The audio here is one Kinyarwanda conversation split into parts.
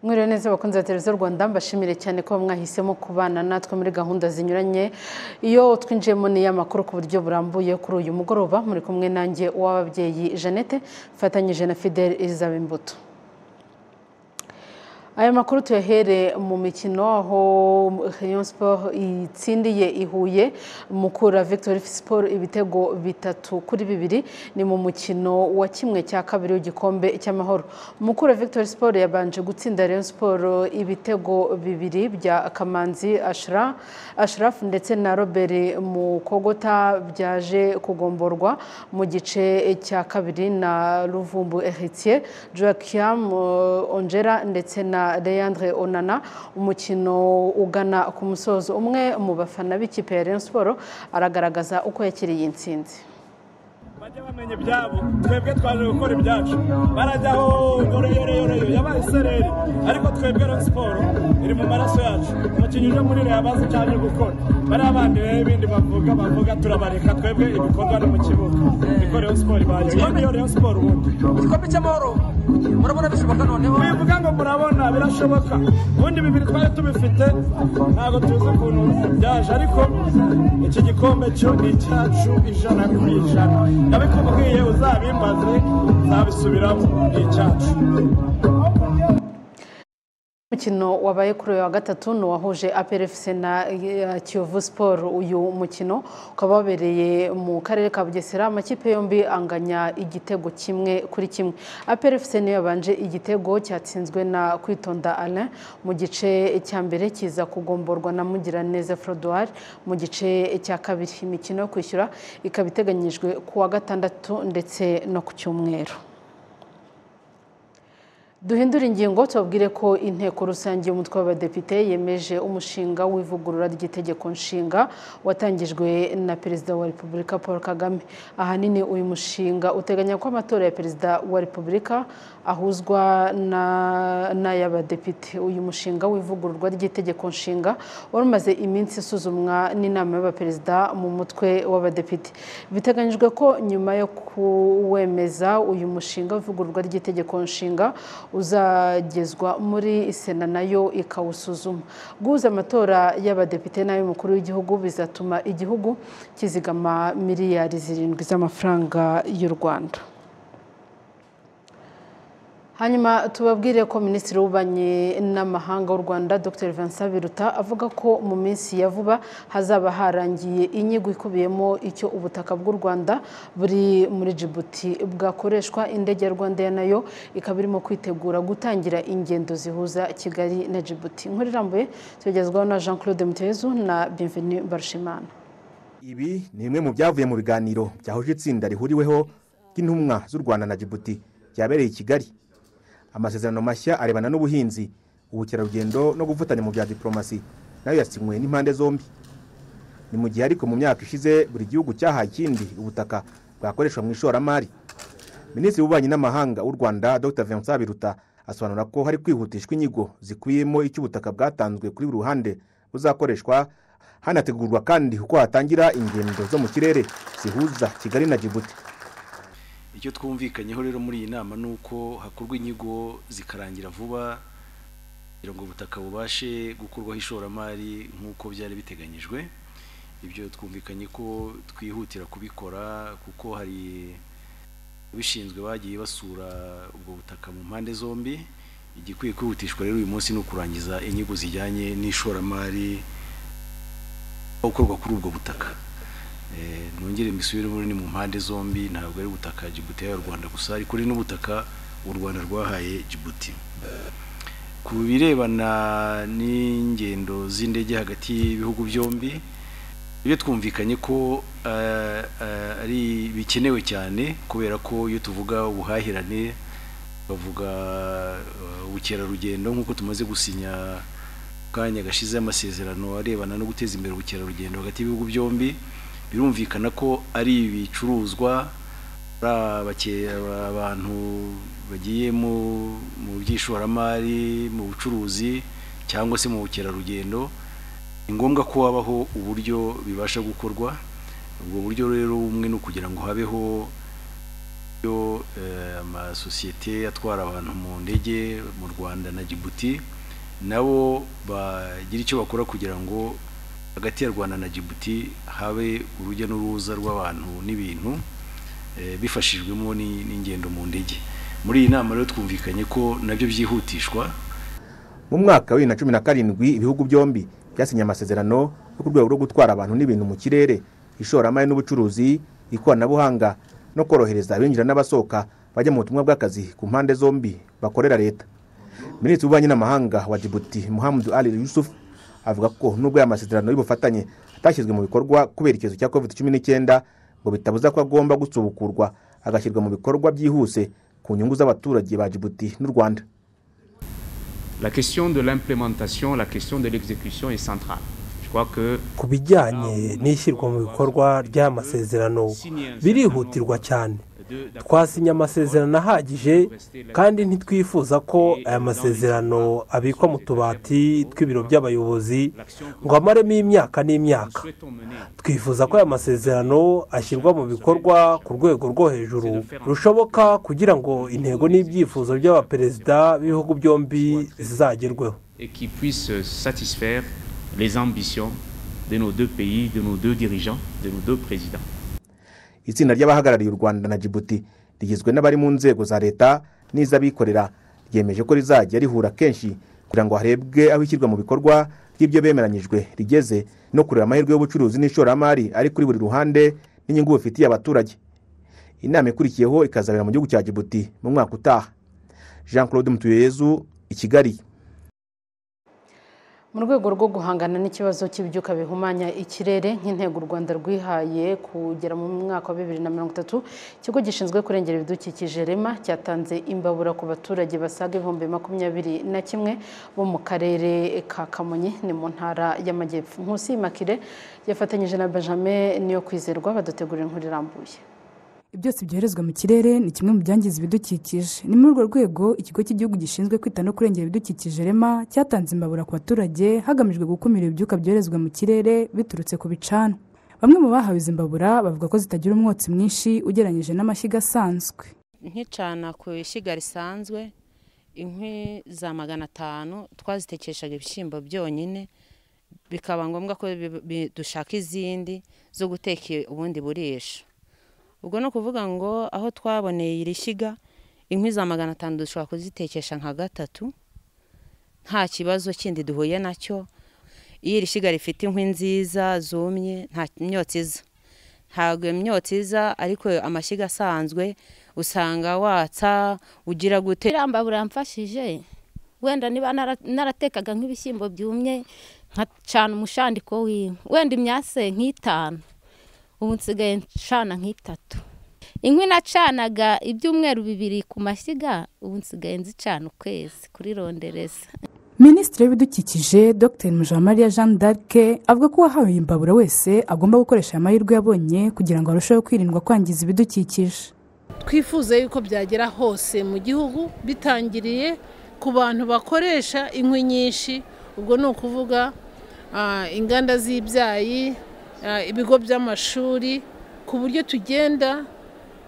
mwiriwe neza abakunzi ba televiziyo rwanda mbashimire cyane ko mwahisemo kubana natwe muri gahunda zinyuranye iyo twinjiyemo ni iy'amakuru ku buryo burambuye kuri uyu mugoroba muri kumwe nanjye uw'ababyeyi jeannette mfatanyije na fidel elizabeth imbuto aya makuru tuyahere mu mikino aho Rayon Sport itsindiye ihuye mukura Victory Sport ibitego bitatu kuri bibiri ni mu mukino wa kimwe cya kabiri w'igikombe cy'amahoro mukura Victory Sport yabanje gutsinda Rayon Sport ibitego bibiri bya Kamanzi Ashra Ashraf ndetse na Robert Mukogota byaje kugomborwa mu gice cya kabiri na Ruvumbu Heritier Joachim Ongera ndetse na Leandre Onana umukino ugana ku musozo umwe mu bafana b'ikipe ya Rayon Sport aragaragaza uko yakiriye iyi ntsinzi bajya bamenya ibyabo twebwe twaje gukora ibyacu barajyaho yoroyoroyoroyo yabaye isereri ariko twebwe Rayon Sport iri mu maraso yacu umukinnyi uje muri Rayon abazi icyo aje gukora bariya bandi b'ibindi bavuga bavuga turabareka twebwe ibikorwa ni mu kibuga niko Rayon Sport ibaye iyo Rayon Sport ubundi igikombe cy'amahoro murabona bishoboka noneho bivuga ngo murabona birashoboka ubundi bibiri twari tubifite ntabwo tuzi ukuntu byaje ariko iki gikombe cyo ni icyacu ijana ku ijana ndabikubwiye uzabimbaze uzabisubiramo ni icyacu umukino wabaye kuri uyu wa gatatu ni uwahuje aperefuse na eh, kiyovu siporo uyu mukino ukaba wabereye mu karere ka bugesera amakipe yombi anganya igitego kimwe kuri kimwe aperefuse niyo yabanje igitego cyatsinzwe na kwitonda alain mu gice cya mbere kiza kugomborwa na mugiraneza frodoir mu gice cya kabiri imikino yo kwishyura ikaba iteganyijwe ku wa gatandatu ndetse no ku cyumweru duhindure ingingo tubabwire ko inteko rusange y'umutwe w'abadepite yemeje umushinga w'ivugurura ry'itegeko nshinga watangijwe na perezida wa repubulika paul kagame ahanini uyu mushinga uteganya ko amatora ya perezida wa repubulika ahuzwa n'ay'abadepite uyu mushinga w'ivugururwa ry'itegeko nshinga wari umaze iminsi isuzumwa n'inama y'abaperezida mu mutwe w'abadepite biteganyijwe ko nyuma yo kuwemeza uyu mushinga w'ivugururwa ry'itegeko nshinga uzagezwa muri sena nayo ikawusuzuma guhuza amatora y'abadepite n'ay'umukuru w'igihugu bizatuma igihugu kizigama miliyari zirindwi z'amafaranga y'u rwanda hanyuma tubabwire ko minisitiri w'ububanyi n'amahanga w'u rwanda dr vincent biruta avuga ko mu minsi ya vuba hazaba harangiye inyigo ikubiyemo icyo ubutaka bw'u rwanda buri muri jibuti bwakoreshwa indege ya rwanda nayo ikaba irimo kwitegura gutangira ingendo zihuza kigali na jibuti inkuru irambuye tugezwaho na jean claude mutezu na bienvenu barishimana ibi ni bimwe mu byavuye mu biganiro byahuje itsinda rihuriweho ry'intumwa z'u rwanda na jibuti ryabereye i kigali amasezerano mashya arebana n'ubuhinzi ubukerarugendo no gufatanya mu bya diporomasi nayo yasinywe n'impande zombi ni mu gihe ariko mu myaka ishize buri gihugu cyahaye ikindi ubutaka bwakoreshwa mu ishoramari minisitiri w'ububanyi n'amahanga w'u rwanda dr vincent biruta asobanura ko hari kwihutishwa inyigo zikubiyemo icyo ubutaka bwatanzwe kuri buri ruhande buzakoreshwa hanategurwa kandi uko hatangira ingendo zo mu kirere zihuza kigali na jibuti icyo twumvikanyeho rero muri iyi nama ni uko hakorwa inyigo zikarangira vuba kugira ngo ubutaka bubashe gukurwaho ishoramari nk'uko byari biteganyijwe ibyo twumvikanye ko twihutira kubikora kuko hari abishinzwe bagiye basura ubwo butaka mu mpande zombi igikwiye kwihutishwa rero uyu munsi ni ukurangiza inyigo zijyanye n'ishoramari gukorwa kuri ubwo butaka nongere mbisubire ni mu mpande zombi ntabwo ari ubutaka jibuti y'u rwanda gusa ariko ni n'ubutaka u rwanda rwahaye jibuti ku birebana n'ingendo z'indege hagati y'ibihugu byombi ibyo twumvikanye ko ari bikenewe cyane kubera ko iyo tuvuga ubuhahirane bavuga ubukerarugendo nk'uko tumaze gusinya kanya gashize amasezerano arebana no guteza imbere ubukerarugendo hagati y'ibihugu byombi birumvikana ko ari ibicuruzwa abantu bagiye mu by'ishoramari mu bucuruzi cyangwa se mu bukerarugendo ni ngombwa ko habaho uburyo bibasha gukorwa ubwo buryo rero bumwe ni ukugira ngo habeho yo eh, amasosiyete atwara abantu mu ndege mu rwanda na jibuti nabo bagira icyo bakora kugira ngo hagati ya rwanda na jibuti habe urujya n'uruza rw'abantu n'ibintu eh, bifashijwemo ni- n'ingendo mu ndege muri iyi nama rero twumvikanye ko nabyo byihutishwa mu mwaka wa bibiri na cumi na karindwi ibihugu byombi byasinye amasezerano yo ku rwego rwo gutwara abantu n'ibintu mu kirere ishoramari n'ubucuruzi ikoranabuhanga no korohereza abinjira n'abasohoka bajya mu butumwa bw'akazi ku mpande zombi bakorera leta minisitiri w'ububanyi n'amahanga wa jibuti muhammad ali yusuf avuga ko nubwo aya masezerano y'ubufatanye atashyizwe mu bikorwa kubera icyorezo cya covid cumi n'icyenda ngo bitabuza ko agomba gusubukurwa agashyirwa mu bikorwa byihuse ku nyungu z'abaturage ba jibuti n'u rwanda La question de l'implémentation, la question de l'exécution est centrale. Je crois que ku bijyanye n'ishyirwa mu bikorwa ry'amasezerano birihutirwa cyane de- twasinye amasezerano ahagije kandi ntitwifuza ko aya masezerano abikwa mu tubati tw'ibiro by'abayobozi ngo amaremo imyaka n'imyaka souhaitons mener twifuza ko aya masezerano ashyirwa mu bikorwa ku rwego rwo hejuru rushoboka kugira ngo intego n'ibyifuzo by'abaperezida b'ibihugu byombi zizagerweho et qui puisse satisfaire les ambitions de nos deux pays, de nos deux dirigeants, de nos deux présidents. itsinda ry'abahagarariye u rwanda na jibuti rigizwe n'abari mu nzego za leta n'iz'abikorera ryemeje ko rizajya rihura kenshi kugira ngo harebwe aho ishyirwa mu bikorwa ry'ibyo bemeranyijwe rigeze no kureba amahirwe y'ubucuruzi n'ishoramari ari kuri buri ruhande n'inyungu bufitiye abaturage inama ikurikiyeho ikazabera mu gihugu cya jibuti mu mwaka utaha jean claude mutuyezu i kigali mu rwego rwo guhangana n'ikibazo cy'ibyuka bihumanya ikirere nk'intego u rwanda rwihaye kugera mu mwaka wa bibiri na mirongo itatu ikigo gishinzwe kurengera ibidukikije rema cyatanze imbabura ku baturage basaga ibihumbi makumyabiri na kimwe bo mu karere ka kamonyi ni mu ntara y'amajyepfo nkusi makire yafatanyije na benjamin niyo kwizerwa badutegurira inkuru irambuye byose byoherezwa mu kirere ni kimwe mu byangiza ibidukikije ni muri urwo rwego ikigo cy'igihugu gishinzwe kwita no kurengera ibidukikije rema cyatanze imbabura ku baturage hagamijwe gukumira ibyuka byoherezwa mu kirere biturutse ku bicanwa bamwe mu bahawe izi mbabura bavuga ko zitagira umwotsi mwinshi ugereranyije n'amashyiga asanzwe nkicana ku ishyiga risanzwe inkwi za magana atanu twazitekeshaga ibishyimbo byonyine bikaba ngombwa ko bi- bi- dushaka izindi zo guteka ubundi burisho ubwo ni ukuvuga ngo aho twaboneye iri shyiga inkwi za magana atanu dushobora kuzitekesha nka gatatu nta kibazo kindi duhuye nacyo iyo iri shyiga rifite inkwi nziza zumye nta myotsi iza ntabwo iyo myotsi iza ariko amashyiga asanzwe usanga watsa ugira gute iriya mbabura yamfashije wenda niba nara- naratekaga nk'ibishyimbo byumye nkacana umushandiko w'inkwi wenda imyase nk'itanu ubu nsigaye ncana nk'itatu inkwi nacanaga ibyumweru bibiri ku mashyiga ubu nsigaye nzicana ukwezi kuri rondereza minisitiri w'ibidukikije dr mujamariya jeanne d'arc avuga ko uwahawe iyi mbabura wese agomba gukoresha aya mahirwe yabonye kugira ngo arusheho kwirindwa kwangiza ibidukikije twifuza yuko byagera hose mu gihugu bitangiriye ku bantu bakoresha inkwi nyinshi ubwo ni ukuvuga ah, inganda z'ibyayi ah, ibigo by'amashuri ku buryo tugenda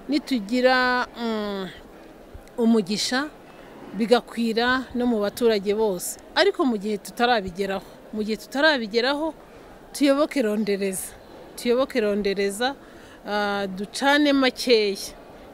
nitugira mm, umugisha bigakwira no mu baturage bose ariko mu gihe tutarabigeraho mu gihe tutarabigeraho tuyoboke rondereza tuyoboke rondereza ah, ducane makeya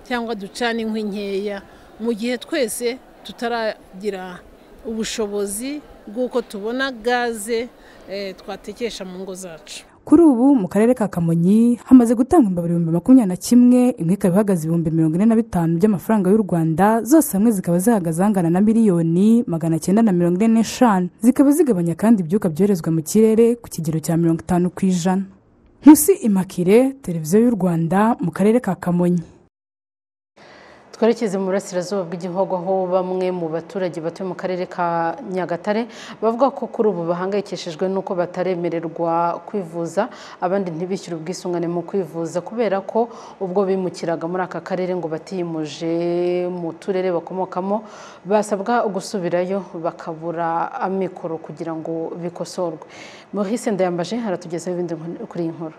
cyangwa ducane inkwi nkeya mu gihe twese tutaragira ubushobozi bw'uko tubona gaze eh, twatekesha mu ngo zacu kuri ubu mu karere ka kamonyi hamaze gutangwa imbabura ibihumbi makumyabiri na kimwe imwe ikaba ihagaze ibihumbi mirongo ine na bitanu by'amafaranga y'u rwanda zose hamwe zikaba zihagaze angana na miliyoni magana cyenda na mirongo ine n'eshanu zikaba zigabanya kandi ibyuka byoherezwa mu kirere ku kigero cya mirongo itanu ku ijana nkusi imakire televiziyo y'u rwanda mu karere ka kamonyi twerekeze mu burasirazuba bw'igihugu aho bamwe mu baturage batuye mu karere ka nyagatare bavuga ko kuri ubu bahangayikishijwe n'uko bataremererwa kwivuza abandi ntibishyure ubwisungane mu kwivuza kubera ko ubwo bimukiraga muri aka karere ngo batiyimuje mu turere bakomokamo basabwa gusubirayo bakabura amikoro kugira ngo bikosorwe muhise ndayambaje haratugezaho ibindi kuri iyi nkuru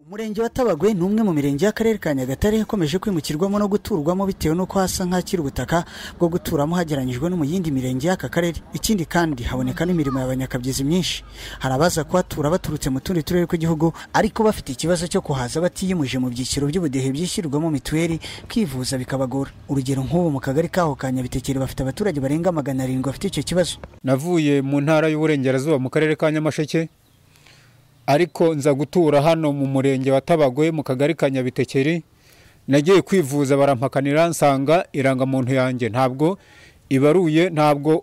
umurenge wa tabagwe ni umwe mu mirenge y'akarere ka nyagatare ikomeje kwimukirwamo no guturwamo bitewe n'uko hasa nk'akiri ubutaka bwo guturamo hageranyijwe no mu yindi mirenge y'aka karere ikindi kandi haboneka n'imirimo y'abanyakabyizi myinshi hari abaza kuhatura baturutse mu tundi turere tw'igihugu ariko bafite ikibazo cyo kuhaza batiyimuje mu byiciro by'ubudehe byishyurwamo mituweli kwivuza bikabagora urugero nk'ubu mu kagari kaho ka nyabitekeri bafite abaturage barenga magana arindwi bafite icyo kibazo navuye mu ntara y'uburengerazuba mu karere ka nyamasheke ariko nza gutura hano mu murenge wa tabagwe mu kagari ka nyabitekeri nagiye kwivuza barampakanira nsanga irangamuntu yanjye ntabwo ibaruye ntabwo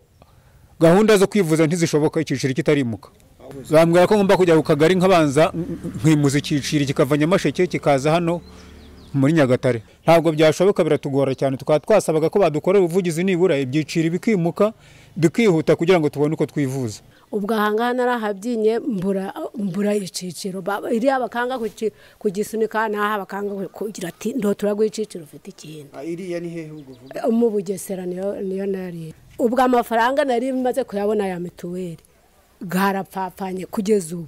gahunda zo kwivuza ntizishoboka icyiciro kitarimuka bambwira ko ngomba kujya ku kagari nkabanza nkimuza icyiciro kikava nyamasheke kikaza hano muri nyagatare ntabwo byashoboka biratugora cyane tukaba twasabaga ko badukorera ubuvugizi nibura ibyiciro bikimuka bikihuta kugira ngo tubone uko twivuza ubwo ahangaha narahabyinnye mbura mbura iciciro iriya bakanga kugisunika n'aha bakanga kugira ati ndo turaguha iciciro ufite ikindi iriya ni hehe ubwo mu bugesera niyo niyo nari ubwo amafaranga nari maze kuyabona ya mituweli garapfapfanye kugeza ubu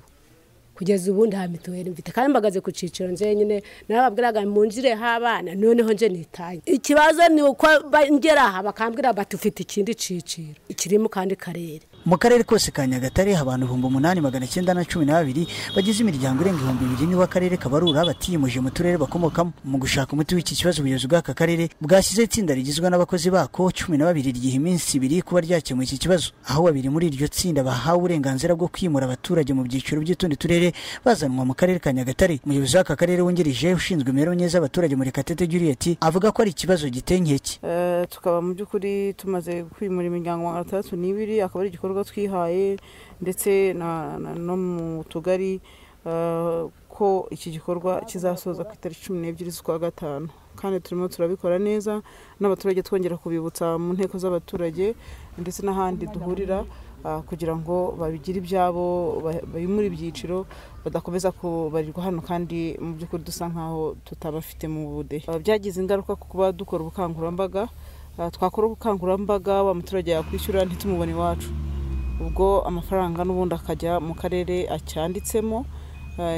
kugeza ubu nta mituweli mfite kandi mbagaze ku ciciro njyenyine narababwiraga munjire h'abana noneho nje nitaye ikibazo ni uko ngera aha bakambwira bati ufite ikindi ciciro kiri mu kandi karere mu karere kose ka nyagatare abantu ibihumbi umunani magana cyenda na cumi n'abiri bagize imiryango irenga ibihumbi bibiri nibo akarere kabarura batiyimuje mu turere bakomokamo mu gushaka umuti w'iki kibazo ubuyobozi bw'aka karere bwashyize itsinda rigizwe n'abakozi bako cumi na babiri ryiha iminsi ibiri kuba ryakemuye iki kibazo aho babiri muri iryo tsinda bahawe uburenganzira bwo kwimura abaturage mu byiciro by'utundi turere bazanwa mu karere ka nyagatare umuyobozi w'aka karere wungirije ushinzwe imibereho myiza y'abaturage muri katete juliet avuga ko ari ikibazo gitenkeke tukaba mu by'ukuri tumaze kwimura imiryango magana atandatu n'ibiri akaba ari igikorwa twihaye ndetse no mu tugari ko iki gikorwa kizasoza ku itariki cumi n'ebyiri z'ukwa gatanu kandi turimo turabikora neza n'abaturage twongera kubibutsa mu nteko z'abaturage ndetse n'ahandi duhurira kugira ngo babigire ibyabo muri ibyiciro badakomeza kubarirwa hano kandi mu by'ukuri dusa nk'aho tutabafite mu budehe byagize ingaruka ku kuba dukora ubukangurambaga twakora ubukangurambaga wa muturage yakwishyura ntitumubone iwacu ubwo amafaranga n'ubundi akajya mu karere acyanditsemo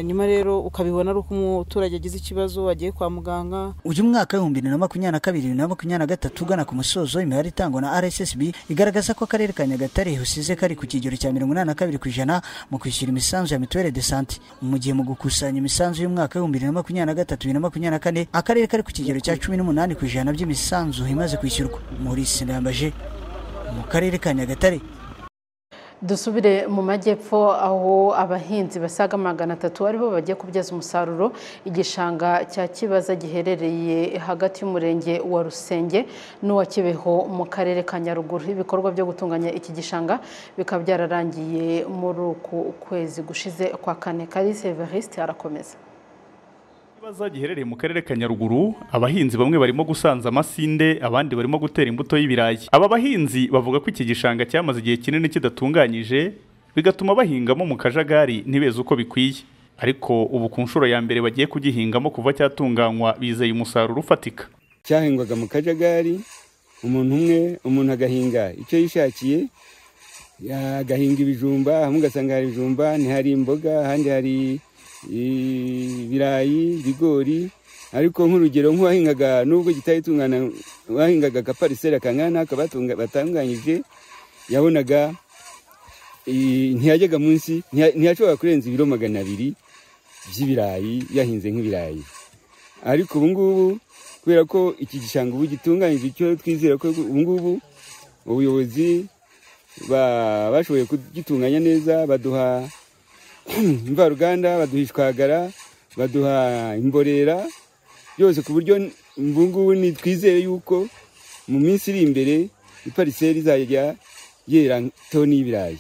nyuma rero ukabibona ari uko umuturage agize ikibazo wagiye kwa muganga uyu mwaka w'ibihumbi bibiri na makumyabiri na kabiri bibiri na makumyabiri na gatatu ugana ku musozo imibare itangwa na rssb igaragaza ko akarere ka nyagatare usize kari ku kigero cya mirongo inani na kabiri ku ijana mu kwishyura imisanzu ya mituweli de sante mu gihe mu gukusanya imisanzu y'umwaka w'ibihumbi bibiri na makumyabiri na gatatu bibiri na makumyabiri na kane akarere kari ku kigero cya cumi n'umunani ku ijana by'imisanzu imaze kwishyurwa muri sinambaje mu karere ka nyagatare dusubire mu majyepfo aho abahinzi basaga magana atatu aribo bagiye kubyaza umusaruro igishanga cya kibaza giherereye hagati y'umurenge wa rusenge n'uwa kibeho mu karere ka nyaruguru ibikorwa byo gutunganya iki gishanga bikaba byararangiye muri uku kwezi gushize kwa kane kari severisite arakomeza ikibazo giherereye mu karere ka nyaruguru abahinzi bamwe barimo gusanza amasinde abandi barimo gutera imbuto y'ibirayi aba bahinzi bavuga ko iki gishanga cyamaze igihe kinini kidatunganyije bigatuma bahingamo mu kajagari ntibeze uko bikwiye ariko ubu ku nshuro ya mbere bagiye kugihingamo kuva cyatunganywa bizeye umusaruro ufatika cyahingwaga mu kajagari umuntu umwe umuntu agahinga icyo yishakiye agahinga ibijumba hamwe ugasanga hari ibijumba ntihari imboga ahandi hari ibirayi ibigori ariko nk'urugero nk'uwahingaga nubwo gitahitungana wahingaga agapariseri akangana batunganyije yabonaga ntiyajyaga munsi ntiyashobora kurenza ibiro magana abiri by'ibirayi yahinze nk'ibirayi ariko ubu ngubu kubera ko iki gishanga ubu gitunganyije icyo twizera ko ubu ngubu ubuyobozi bashoboye kugitunganya neza baduha imvaruganda baduha ishwagara baduha imborera byose ku buryo ngubu twizere yuko mu minsi iri imbere ipariseri izajya yera toni y'ibirayi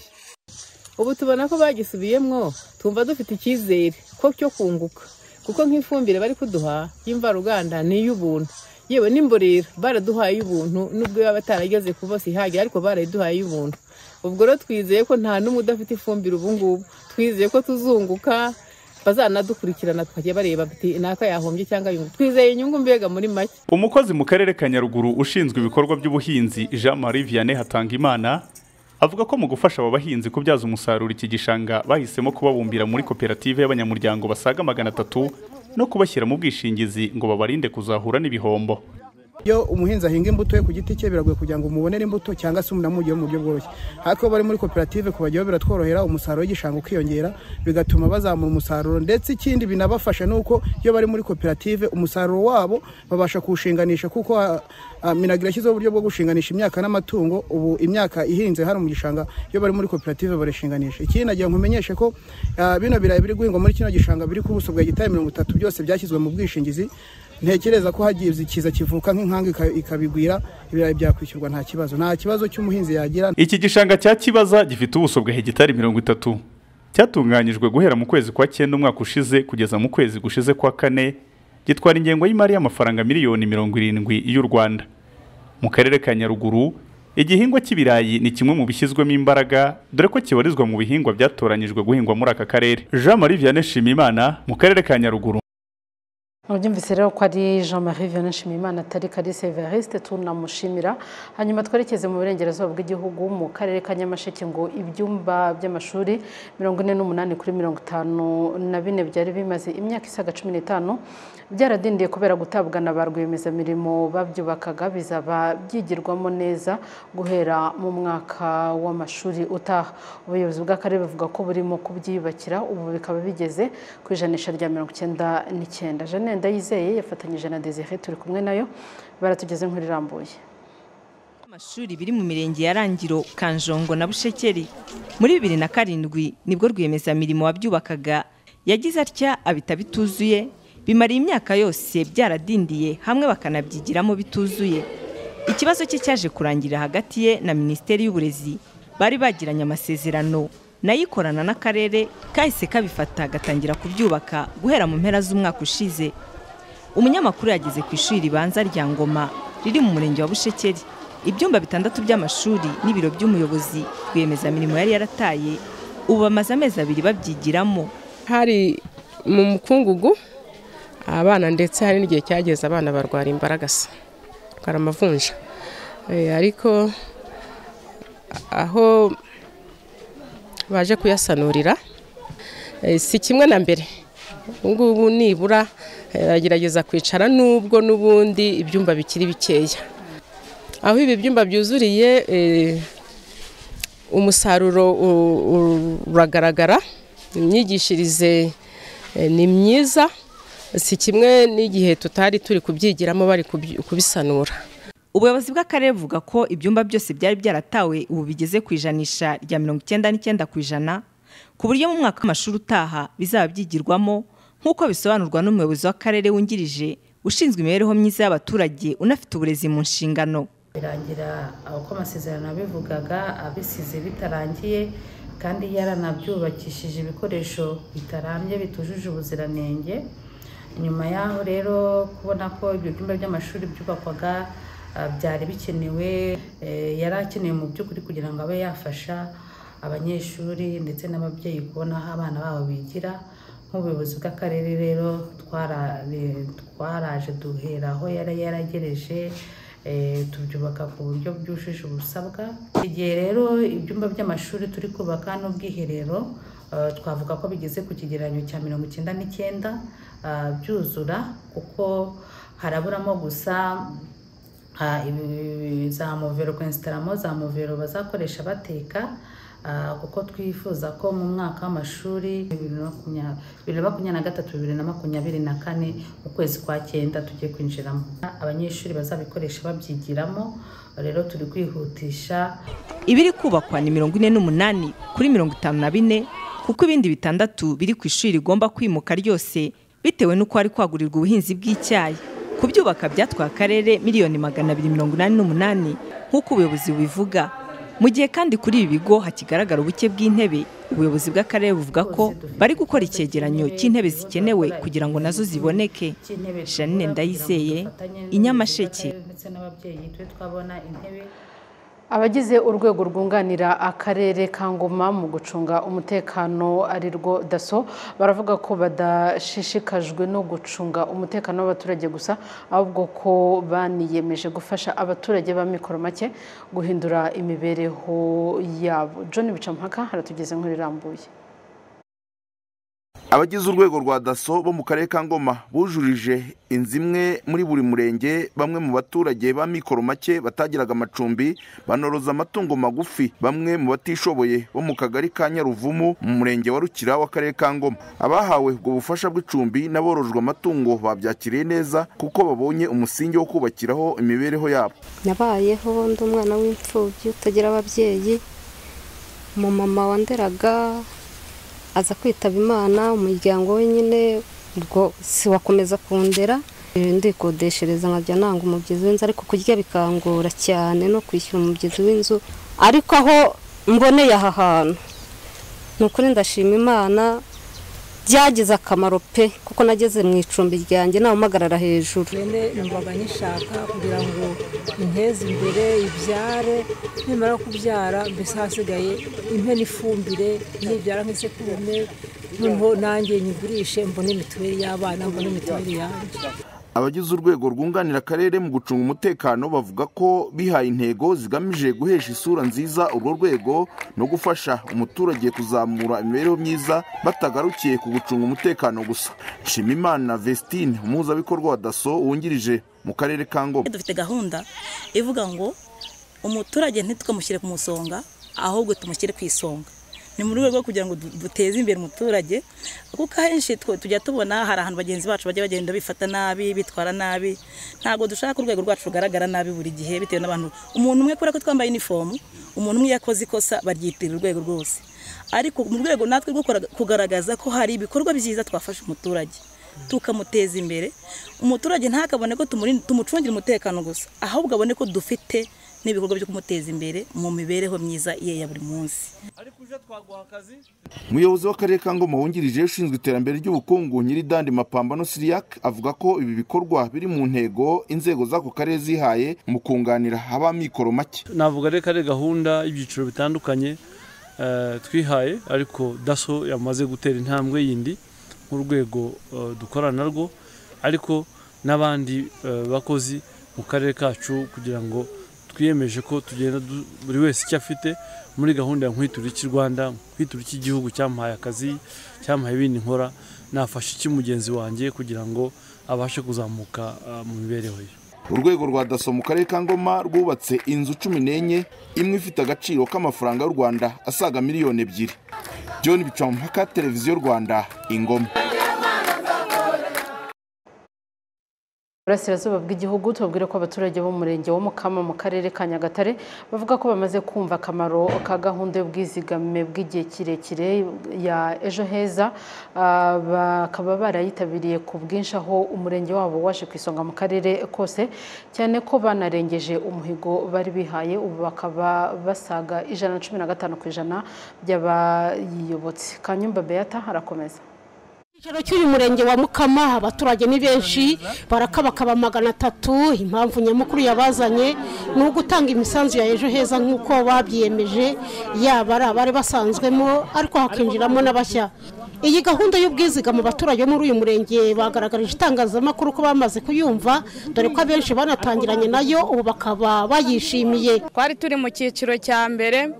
ubu tubona ko bagisubiyemo tumva dufite icyizere ko cyo kunguka kuko nk'ifumbire bari kuduha y'imvaruganda ni iy'ubuntu yewe n'imborera baraduhaye iy'ubuntu n'ubwo yaba atarageze ku bose ihagije ariko barayiduhaye iy'ubuntu ubwo rero twizeye ko nta n'umwe udafite ifumbire ubu ngubu twizeye ko tuzunguka bazanadukurikirana tukajya bareba biti naka yahombye cyangwa yungu twizeye inyungu mbega muri make umukozi mu karere ka nyaruguru ushinzwe ibikorwa by'ubuhinzi jean marie vianney hatangimana avuga ko mu gufasha aba bahinzi kubyaza umusaruro iki gishanga bahisemo kubabumbira muri koperative y'abanyamuryango basaga magana atatu no kubashyira mu bwishingizi ngo babarinde kuzahura n'ibihombo iyo umuhinzi ahinga imbuto ye ku giti cye biragoye kugira ngo umubonere imbuto cyangwa se umunamujye mu buryo bworoshye ariko iyo bari muri koperative kubajyaho biratworohera umusaruro w'igishanga ukiyongera bigatuma bazamura umusaruro ndetse ikindi binabafasha ni uko iyo bari muri koperative umusaruro wabo babasha kuwushinganisha kuko ah, ah, minagiro yashyizeho uburyo bwo gushinganisha imyaka n'amatungo ubu imyaka ihinze hano mu gishanga iyo bari muri koperative barashinganisha ikindi nagira ngo umenyeshe ko ah, bino birayi biri guhingwa muri kino gishanga biri ku buso bwa gitari mirongo itatu byose byashyizwe mu bwishingizi ntekereza ko hagize ikiza kivuka nk'inkanga ika- ikabigwira ibirayi byakwishyurwa nta kibazo nta kibazo cy'umuhinzi yagira iki gishanga cya kibaza gifite ubuso bwa hegitari mirongo itatu cyatunganyijwe guhera mu kwezi kwa cyenda umwaka ushize kugeza mu kwezi gushize kwa kane gitwara ingengo y'imari y'amafaranga miliyoni mirongo irindwi y'u rwanda mu karere ka nyaruguru igihingwa cy'ibirayi ni kimwe mu bishyizwemo imbaraga dore ko kibarizwa mu bihingwa byatoranijwe guhingwa muri aka karere jean marie vianney shimimana mu karere ka nyaruguru Mubyumvise rero ko ari Jean Marie Vianney Nshimiyimana atari Kalise Evariste tunamushimira hanyuma twerekeze mu burengerazuba bw'igihugu mu karere ka Nyamasheke ngo ibyumba by'amashuri mirongo ine n'umunani kuri mirongo itanu na bine byari bimaze imyaka isaga cumi n'itanu byaradindiye kubera gutabwa na ba rwiyemezamirimo babyubakaga bizaba byigirwamo neza guhera mu mwaka w'amashuri utaha ubuyobozi bw'akarere buvuga ko burimo kubyiyubakira ubu bikaba bigeze ku ijanisha rya mirongo icyenda n'icyenda jane ndayizeye yafatanyije na desire turi kumwe nayo baratugeze inkuru irambuye amashuri biri mu mirenge ya rangiro kanjongo na bushekeri muri bibiri na karindwi nibwo rwiyemezamirimo wabyubakaga yagize atya abita bituzuye bimara imyaka yose byaradindiye hamwe bakanabyigiramo bituzuye ikibazo cye cyaje kurangirira hagati ye na minisiteri y'uburezi bari bagiranye amasezerano nayo ikorana n'akarere kahise kabifata gatangira kubyubaka guhera mu mpera z'umwaka ushize umunyamakuru yageze ku ishuri ribanza rya ngoma riri mu murenge wa bushekeri ibyumba bitandatu by'amashuri n'ibiro by'umuyobozi rwiyemezamirimo yari yarataye ubu bamaze amezi abiri babyigiramo hari mu mukungugu abana ndetse hari n'igihe cyageze abana barwara imbaragasa barwara amavunja Eh, ariko aho baje kuyasanurira eh, si kimwe na mbere ubu ngubu nibura eh, agerageza kwicara n'ubwo n'ubundi ibyumba bikiri bikeya aho ibi byumba byuzuriye eh, umusaruro u- u- uragaragara imyigishirize eh, ni myiza si kimwe n'igihe tutari turi kubyigiramo bari kubyi- kubisanura ubuyobozi bw'akarere buvuga ko ibyumba byose byari byaratawe ubu bigeze ku ijanisha rya mirongo icyenda n'icyenda ku ijana ku buryo mu mwaka w'amashuri utaha bizaba byigirwamo nk'uko bisobanurwa n'umuyobozi w'akarere wungirije ushinzwe imibereho myiza y'abaturage unafite uburezi mu nshingano birangira aho ko amasezerano abivugaga abisize bitarangiye kandi yaranabyubakishije ibikoresho bitarambye bitujuje ubuziranenge nyuma y'aho rero kubona ko ibyo byumba by'amashuri byubakwaga ah, byari bikenewe eh, yari akenewe mu by'ukuri kugira ngo abe yafasha abanyeshuri ndetse n'ababyeyi kubona aho abana babo bigira nk'ubuyobozi bw'akarere rero twara- re- twaraje duhera aho yari yaragereje eh, tubyubaka ku buryo bwujuje ubusabwa igihe rero ibyumba by'amashuri turi kubaka n'ubwiherero eh, twavuga ko bigeze ku kigereranyo cya mirongo icyenda n'icyenda ah, byuzura kuko haraburamo gusa ah, ibi- za movero kwesitaramo za movero bazakoresha bateka ah, kuko twifuza ko mu mwaka w'amashuri bibiri na makumya- bibiri na makumyabiri na gatatu bibiri na makumyabiri na kane mu kwezi kwa cyenda tugiye kwinjiramo abanyeshuri bazabikoresha babyigiramo rero turi kwihutisha ibiri kubakwa ni mirongo ine n'umunani kuri mirongo itanu na bine kuko ibindi bitandatu biri ku ishuri rigomba kwimuka ryose bitewe n'uko hari kwagurirwa ubuhinzi bw'icyayi kubyubaka byatwaye akarere miliyoni magana abiri mirongo inani n'umunani nk'uko ubuyobozi bubivuga mu gihe kandi kuri ibi bigo hakigaragara ubuke bw'intebe ubuyobozi bw'akarere buvuga ko bari gukora icyegeranyo cy'intebe zikenewe kugira ngo nazo ziboneke janine ndayizeye inyamasheke ndetse n'ababyeyi tube twabona intebe abagize urwego rwunganira akarere ka ngoma mu gucunga umutekano ari rwo daso baravuga ko badashishikajwe no gucunga umutekano w'abaturage gusa ahubwo ko baniyemeje gufasha abaturage b'amikoro make guhindura imibereho yabo john bicampaka haratugeze nkuru irambuye abagize urwego rwa daso bo mu karere ka ngoma bujurije inzu imwe muri buri murenge bamwe mu baturage ba mikoro make batagiraga amacumbi banoroza amatungo magufi bamwe mu batishoboye bo mu kagari ka nyaruvumu mu murenge wa rukira w'akarere ka ngoma abahawe ubwo bufasha bw'icumbi n'aborojwe amatungo babyakiriye neza kuko babonye umusingi wo kubakiraho imibereho yabo nabayeho ndi umwana w'imfubyi utagira ababyeyi umumama wanderaga aza kwitaba imana umuryango wenyine ubwo siwakomeza kundera ndikodeshereza nkajya nanga umubyizi w'inzu ariko kurya bikangora cyane no kwishyura umubyizi w'inzu ariko aho mboneye aha hantu ni ukuri ndashima imana byagize akamaro pe kuko nageze mu icumbi ryanjye nawumagarara hejuru nyine numvaga nyishaka kugira ngo inteze imbere ibyare nimara kubyara mbese hasigaye impe n'ifumbire nibyara nk'isekurume noneho nanjye nyigurishe mbone mituweli y'abana mbone mituweli yanjye abagize urwego rwunganira akarere mu gucunga umutekano bavuga ko bihaye intego zigamije guhesha isura nziza urwo rwego no gufasha umuturage kuzamura imibereho myiza batagarukiye ku gucunga umutekano gusa nshimimana vestine umuhuzabikorwa wa daso wungirije mu karere ka ngoma dufite gahunda ivuga ngo umuturage ntitwamushyire ku musonga ahubwo tumushyire ku isonga ni mu rwego rwo kugira ngo du- duteze imbere umuturage kuko ahenshi twe- tujya tubona hari ahantu bagenzi bacu bajya bagenda bifata nabi bitwara nabi ntabwo dushaka ko urwego rwacu rugaragara nabi buri gihe bitewe n'abantu umuntu umwe kubera ko twambaye inifomu umuntu umwe iyo akoze ikosa baryitirira urwego rwose ariko mu rwego natwe rwo kuraga- kugaragaza ko hari ibikorwa byiza twafasha umuturage tukamuteza imbere umuturage ntakabone ko tumuri- tumucungira umutekano gusa ahubwo abone ko dufite n'ibikorwa byo kumuteza imbere mu mibereho myiza ye ya buri munsi umuyobozi w'akarere ka ngoma wungirije ushinzwe iterambere ry'ubukungu nyiridandi mapambano siriyak avuga ko ibi bikorwa biri mu ntego inzego z'ako karere zihaye mu kunganira abamikoro make navuga reka ari gahunda y'ibyiciro bitandukanye eh, twihaye ariko daso yamaze gutera intambwe yindi nk'urwego eh, dukorana narwo ariko n'abandi eh, bakozi mu karere kacu kugira ngo twiyemeje ko tugenda du- buri wese icyo afite muri gahunda ya nkwitura iki rwanda nkwitura iki gihugu cyamuhaye akazi cyamuhaye ibindi nkora nafasha iki mugenzi wanjye kugira ngo abashe kuzamuka eh, mu mibereho ye urwego rwa daso mu karere ka ngoma rwubatse inzu cumi n'enye imwe ifite agaciro k'amafaranga y'u rwanda asaga miliyoni ebyiri john bicamumpaka televiziyo rwanda ingoma burasirazuba bw'igihugu tubabwire ko abaturage bo mu murenge wo mukama mu karere ka nyagatare bavuga ko bamaze kumva akamaro ka gahunda y'ubwizigame bw'igihe kirekire ya ejo heza Ah, bakaba barayitabiriye ku bwinshi aho umurenge wabo waje ku isonga mu karere kose cyane ko banarengeje umuhigo bari bihaye ubu bakaba basaga ijana na cumi na gatanu ku ijana by'abayiyobotse kanyumba beata harakomeza icyicaro cy'uyu murenge wa mukama abaturage ni benshi barakabakaba magana atatu impamvu nyamukuru yabazanye ni ugutanga imisanzu ya ejo heza nk'uko babyiyemeje yaba ari abari basanzwemo ariko hakinjiramo n'abashya iyi gahunda y'ubwizigama abaturage bo muri uyu murenge bagaragarije itangazamakuru ko bamaze kuyumva dore ko abenshi banatangiranye nayo ubu bakaba bayishimiye twari turi mu cyiciro cya mbere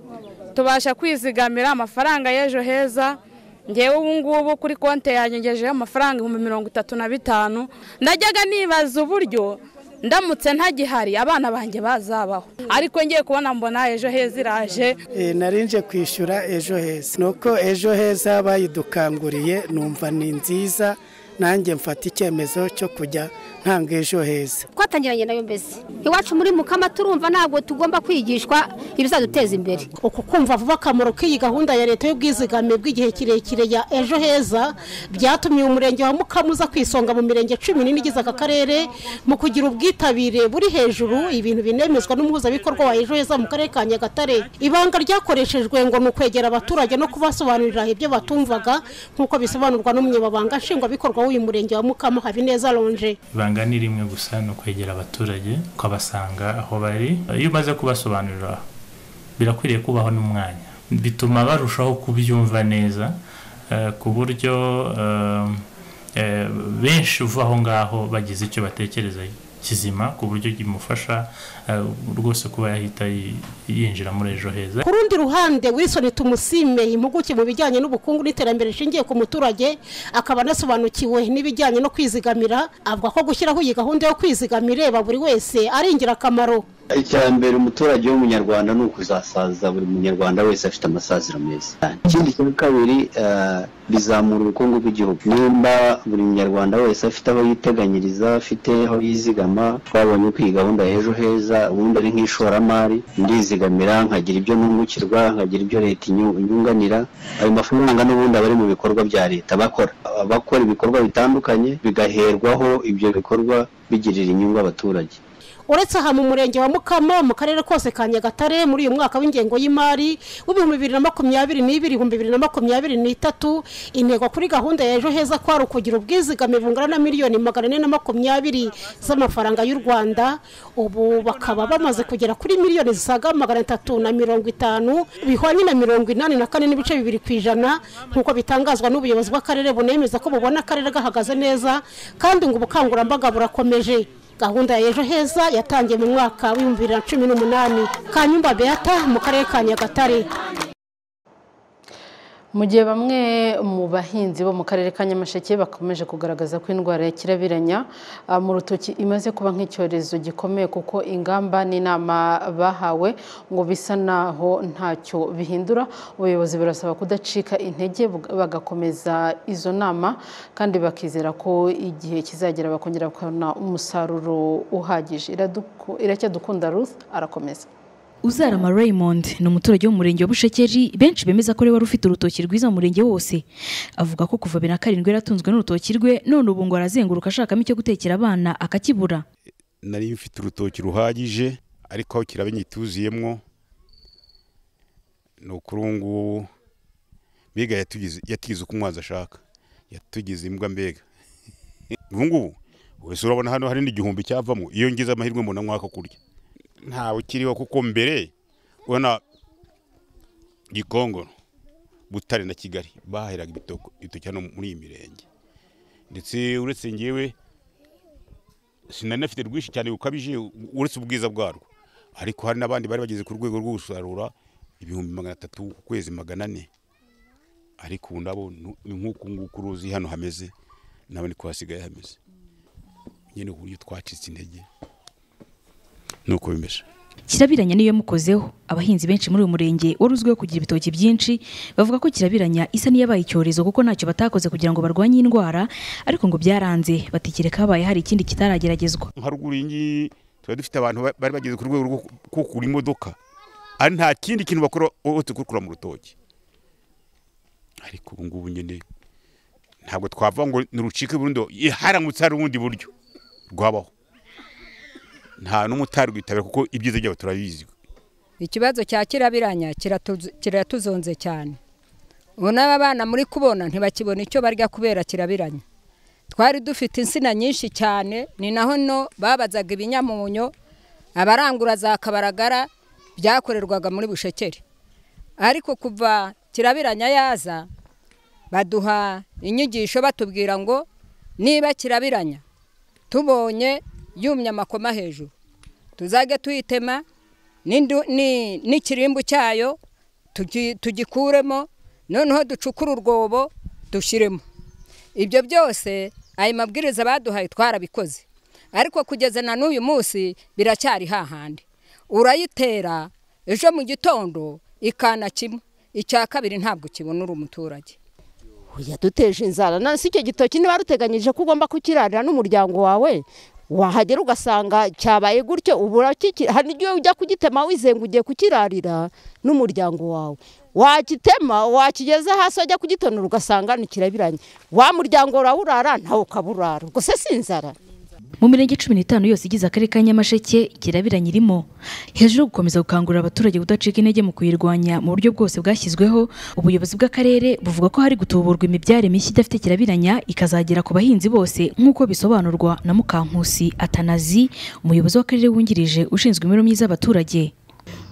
tubasha kwizigamira amafaranga y'ejo heza ngewe ubu ngubu kuri konti yanjye ngejejeho amafaranga ibihumbi mirongo itatu na bitanu najyaga nibaza uburyo ndamutse ntagihari abana banjye bazabaho ariko ngiye kubona mbona ejo heza iraje Eh, narinje kwishyura ejo heza nuko ejo heza bayidukanguriye numva ni nziza nanjye mfata icyemezo cyo kujya ntanga ejo heza twatangiranye nayo mbese iwacu muri mukama turumva ntabwo tugomba kwigishwa ibizaduteza imbere uku kumva vuba akamaro k'iyi gahunda ya leta y'ubwizigame bw'igihe kirekire ya ejo heza byatumye umurenge wa mukama uza kwisonga mu mirenge cumi n'ine igize aka karere mu kugira ubwitabire buri hejuru ibintu binemezwa n'umuhuzabikorwa wa ejo heza mu karere ka nyagatare ibanga ryakoreshejwe ngo ni ukwegera abaturage no kubasobanurira ibyo batumvaga nk'uko bisobanurwa n'umunyamabanga nshingwabikorwa w'uyu murenge wa mukama habineza lonje ibanga ni rimwe gusa ni ukwegera abaturage ukabasanga aho bari iyo umaze kubasobanurira birakwiriye kubaho n'umwanya bituma barushaho kubyumva neza eh, ku buryo eh, eh, benshi uva aho ngaho bagize icyo batekerezayo kizima ku buryo kimufasha eh, rwose kuba yahita yi- yinjira muri ejo heza ku rundi ruhande Wilson tumusime impuguke mu bijyanye n'ubukungu n'iterambere rishingiye ku muturage akaba anasobanukiwe n'ibijyanye no kwizigamira avuga ko gushyiraho iyi gahunda yo kwizigama ireba buri wese ari ingirakamaro icya mbere umuturage w'umunyarwanda ni ukuzasaza buri munyarwanda wese afite amasaziro meza ikindi cya kabiri eh, bizamura ubukungu bw'igihugu nimba buri munyarwanda wese afite aho yiteganyiriza afite aho yizigama twabonye ko iyi gahunda ya ejo heza ubundi ari nk'ishoramari ndizigamira nkagira ibyo nungukirwa nkagira ibyo leta inyu- inyunganira ayo mafaranga n'ubundi aba ari mu bikorwa bya leta bakora abakora ibikorwa bitandukanye bigaherwaho ibyo bikorwa bigirira inyungu abaturage uretse aha mu murenge wa mukama mu karere kose ka nyagatare muri uyu mwaka w'ingengo y'imari w'ibihumbi bibiri na makumyabiri n'ibiri ibihumbi bibiri na makumyabiri n'itatu intego kuri gahunda ya ejo heza kwari ukugira ubwizigame bungana na miliyoni magana ane na makumyabiri z'amafaranga y'u rwanda ubu bakaba bamaze kugera kuri miliyoni zisaga magana atatu na mirongo itanu bihwanye na mirongo inani na kane n'ibice bibiri ku ijana nk'uko bitangazwa n'ubuyobozi bw'akarere bunemeza ko bubona akarere gahagaze neza kandi ngo ubukangurambaga burakomeje gahunda ya ejo heza yatangiye mu mwaka w'ibihumbi bibiri na cumi n'umunani kanyumba beata mu karere ka nyagatare mu gihe bamwe mu bahinzi bo mu karere ka nyamasheke bakomeje kugaragaza ko indwara ya kirabiranya ah, mu rutoki imaze kuba nk'icyorezo gikomeye kuko ingamba n'inama bahawe ngo bisa naho ntacyo bihindura ubuyobozi burasaba kudacika intege bug- bagakomeza izo nama kandi bakizera ko igihe kizagera bakongera bakabona umusaruro uhagije Iraduku- iracyadukunda ruth arakomeza Uzarama Raymond ni umuturage wo mu murenge wa Bushekeri benshi bemeza ko ari we wari ufite urutoki rwiza mu murenge wose avuga ko kuva bibiri na karindwi yaratunzwe n'urutoki rwe none ubu ngo arazenguruka ashakamo icyo gutekera abana akakibura nari mfite urutoki ruhagije ariko aho kirabenya ituzuyemo ni ukuri ubu ngubu mbega yatugize yatigize uko umwanzi ashaka yatugize imbwa mbega ubu ngubu wese urabona hano hari n'igihumbi cyavamo iyo ngize amahirwe mbona mwaka kurya ntawe ukiriho kuko mbere ubona gikongoro butare na kigali bahahiraga ibitoko- ibitoki hano muri iyi mirenge ndetse uretse ngewe sinari nafite rwinshi cyane bukabije uretse ubwiza bwarwo ariko hari n'abandi bari bageze ku rwego rwo gusarura ibihumbi magana atatu ku kwezi magana ane ariko ubu nabo nu- ni nk'uku nguku uruzi hano hameze nabo niko hasigaye hameze nyine uburyo twacitse intege nuko bimeze kirabiranya niyo yamukozeho abahinzi benshi muri uyu murenge wari uzwiho kugira ibitoki byinshi bavuga ko kirabiranya isa n'iyabaye icyorezo kuko ntacyo batakoze kugira ngo barwanye indwara ariko ngo byaranze batekereka habaye hari ikindi kitarageragezwa nka ruguru iyi ngiyi tuba dufite abantu ba- bari bageze ku rwego rwo ku- kukura imodoka ari nta kindi kintu bakora uretse kurukura mu rutoki ariko ubu ngubu nyine ntabwo twavuga ngo nirucike burundu "Ye, haramutse hari ubundi buryo rwabaho nta n'umutari rwitabira kuko ibyiza byabo turabizi ikibazo cya kirabiranya kiratuzu- kiratuzonze cyane ubu n'aba bana muri kubona ntibakibona icyo barya kubera kirabiranya twari dufite insina nyinshi cyane ni naho no babazaga ibinyamunyo abarangura za kabaragara byakorerwaga muri bushekeri ariko kuva kirabiranya yaza baduha inyigisho batubwira ngo niba kirabiranya tubonye yumye amakoma hejuru tuzajya tuyitema n'indu- ni- n'ikirimbu cyayo tugi- tugikuremo noneho ducukure urwobo dushyiremo ibyo byose ayo mabwiriza baduhaye twarabikoze ariko kugeza na n'uyu munsi biracyari hahandi urayitera ejo mu gitondo ikana kimwe icya kabiri ntabwo kibonera umuturage yaduteje inzara na si icyo gitoki niba ruteganyije ko ugomba kukirarira n'umuryango wawe wahagera ugasanga cyabaye gutyo ubu urakiki- hari n'igihe ujya kugitema wizenga ugiye kukirarira n'umuryango wawe wakitema wakigeza hasi wajya kugitonora ugasanga ntikirabiranye wa muryango urawurara nawe ukaburara ubwo se si inzara mu mirenge cumi n'itanu yose igize akarere ka nyamasheke kirabiranya irimo hejuru yo gukomeza gukangurira abaturage kudacika intege mu kuyirwanya mu buryo bwose bwashyizweho ubuyobozi bw'akarere buvuga ko hari gutuburwa imibyare mishya idafite kirabiranya ikazagera ku bahinzi bose nk'uko bisobanurwa na mukankusi atanazi umuyobozi w'akarere wungirije ushinzwe imibereho myiza y'abaturage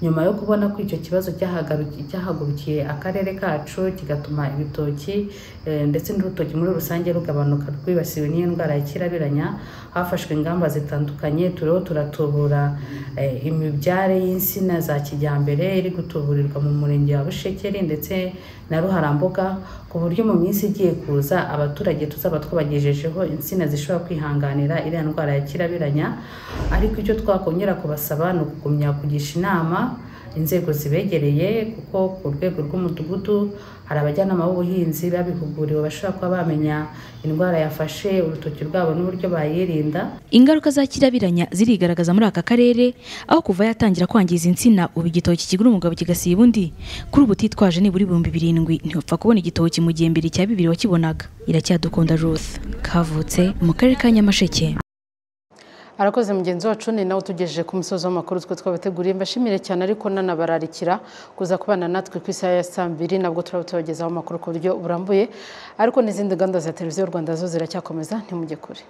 nyuma yo kubona ko icyo kibazo cyahagaruki- cyahagurukiye akarere kacu kigatuma ibitoki eh, ndetse n'urutoki muri rusange rugabanuka rwibasiwe n'iyo ndwara ya kirabiranya hafashwe ingamba zitandukanye turiho turatubura eh, imibyare y'insina za kijyambere iri gutuburirwa mu murenge wa bushekeri ndetse na ruharambuga ku buryo mu minsi igiye kuza abaturage tuzaba twabagejejeho insina zishobora kwihanganira iriya ndwara ya kirabiranya ariko icyo twakongera kubasaba ni ukugumya kugisha inama inzego zibegereye kuko ku rwego rw'umudugudu hari abajyanama b'ubuhinzi babihuguriwe bashobora kuba bamenya indwara yafashe urutoki rwabo n'uburyo bayirinda ingaruka za kirabiranya zirigaragaza muri aka karere aho kuva yatangira kwangiza insina ubu igitoki kigura umugabo kigasiba undi kuri ubu utitwaje nibura ibihumbi birindwi ntiwapfa kubona igitoki mu gihe mbere cya bibiri wakibonaga iracyadukunda ruth kavutse mu karere ka nyamasheke arakoze mugenzi wacu ni nawe utugejeje ku musozi w'amakuru twe twabateguriye mbashimire cyane ariko nanabararikira kuza kubana natwe ku isaha ya saa mbiri nabwo turaba tubagezaho amakuru ku buryo burambuye ariko n'izindi gahunda za televiziyo rwanda zo ziracyakomeza ntimujye kure